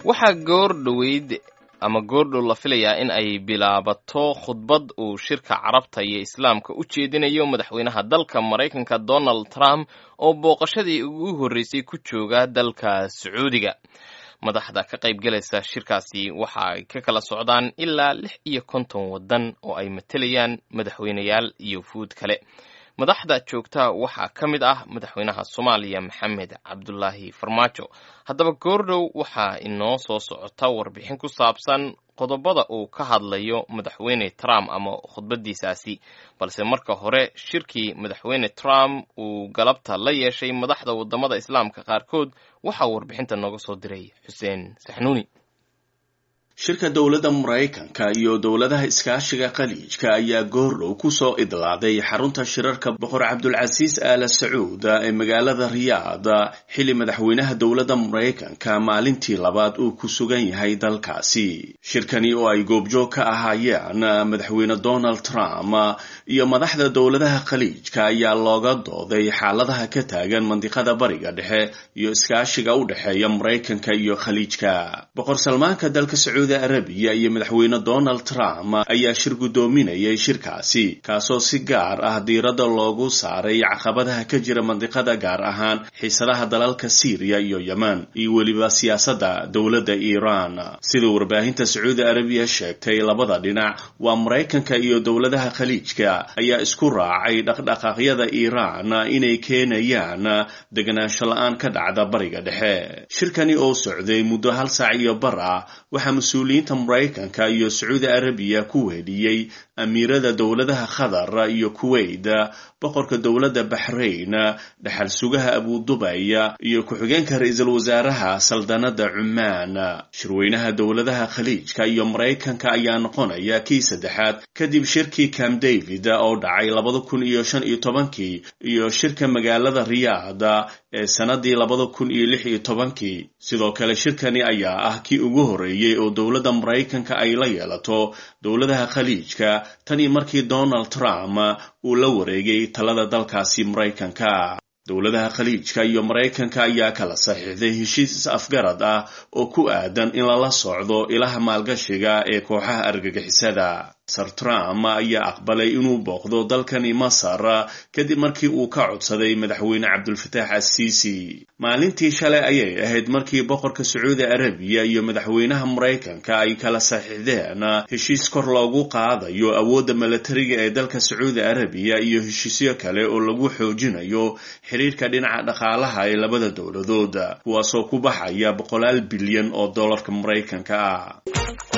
waxaa goor dhoweyd ama goordhow la filayaa in ay bilaabato khudbad uu shirka carabta iyo islaamka u jeedinayo madaxweynaha dalka maraykanka donald trump oo booqashadii ugu horreysay ku jooga dalka sacuudiga madaxda ka qaybgalaysa shirkaasi waxa ay ka kala socdaan ilaa lix iyo konton waddan oo ay matelayaan madaxweyneyaal iyo fuud kale madaxda joogta waxaa ka mid ah madaxweynaha soomaaliya maxamed cabdulaahi farmaajo haddaba goordhow waxaa inoo soo socota warbixin ku saabsan qodobada uu ka hadlayo madaxweyne trump ama khudbadiisaasi balse marka hore shirkii madaxweyne trump uu galabta la yeeshay madaxda wadamada islaamka qaarkood waxaa warbixinta nooga soo diray xuseen saxnuuni shirka dowladda maraykanka iyo dowladaha iskaashiga khaliijka ayaa goordhow kusoo idlaaday xarunta shirarka boqor cabdulcasiis aala sacuud ee magaalada riyaad xilli madaxweynaha dowladda maraykanka maalintii labaad uu ku sugan yahay dalkaasi shirkani oo ay goobjoog ka ahaayeen madaxweyne donald trump iyo madaxda dowladaha khaliijka ayaa looga dooday xaaladaha ka taagan mandiqada bariga dhexe iyo iskaashiga u dhexeeya maraykanka iyo khaliijka boqor salmaanka dalka sacuudi arabiya iyo madaxweyne donald trump ayaa shir guddoominayay shirkaasi kaasoo si gaar ah diiradda loogu saaray caqabadaha ka jira mandiqada gaar ahaan xiisadaha dalalka syriya iyo yemen iyo weliba siyaasadda dowladda iiraan sida warbaahinta sacuudi arabiya sheegtay labada dhinac waa maraykanka iyo dowladaha khaliijka ayaa isku raacay dhaqdhaqaaqyada iiraan inay keenayaan deganaansho la-aan ka dhacda bariga dhexe shirkani oo socday muddo hal saac iyo bar ah waxaa mas-uuliyiinta maraykanka iyo sacuudi arabiya ku weheliyey amiirada dowladaha qatar iyo kuwait boqorka dowladda baxrayn dhaxal sugaha abudubay iyo ku-xigeenka ra-iisul wasaaraha saldanada cumaan shirweynaha dowladaha khaliijka iyo maraykanka ayaa noqonaya kii saddexaad kadib shirkii camp david oo dhacay labada kun iyo shan iyo tobankii iyo shirka magaalada riyaad ee sanadii labada kun iyo lix iyo tobankii sidoo kale shirkani ayaa ah kii ugu horreeyey oo dowladda maraykanka ay la yeelato dowladaha khaliijka tanii markii donald trump uu la wareegay talada dalkaasi maraykanka dowladaha khaliijka iyo maraykanka ayaa kala saxiixday heshiis is-afgarad ah oo ku aadan in lala socdo ilaha maalgashiga ee kooxaha argagixisada sir trump ayaa aqbalay inuu booqdo dalkani masar kadib markii uu ka codsaday madaxweyne cabdulfataax assiisi maalintii shalay ayay ahayd markii boqorka sacuudi arabiya iyo madaxweynaha maraykanka ay kala saxiixdeen heshiis kor loogu qaadayo awoodda milatariga ee dalka sacuudi arabiya iyo heshiisyo kale oo lagu xoojinayo xiriirka dhinaca dhaqaalaha ee labada dowladood kuwaasoo ku baxaya boqolaal bilyan oo dollarka maraykanka ah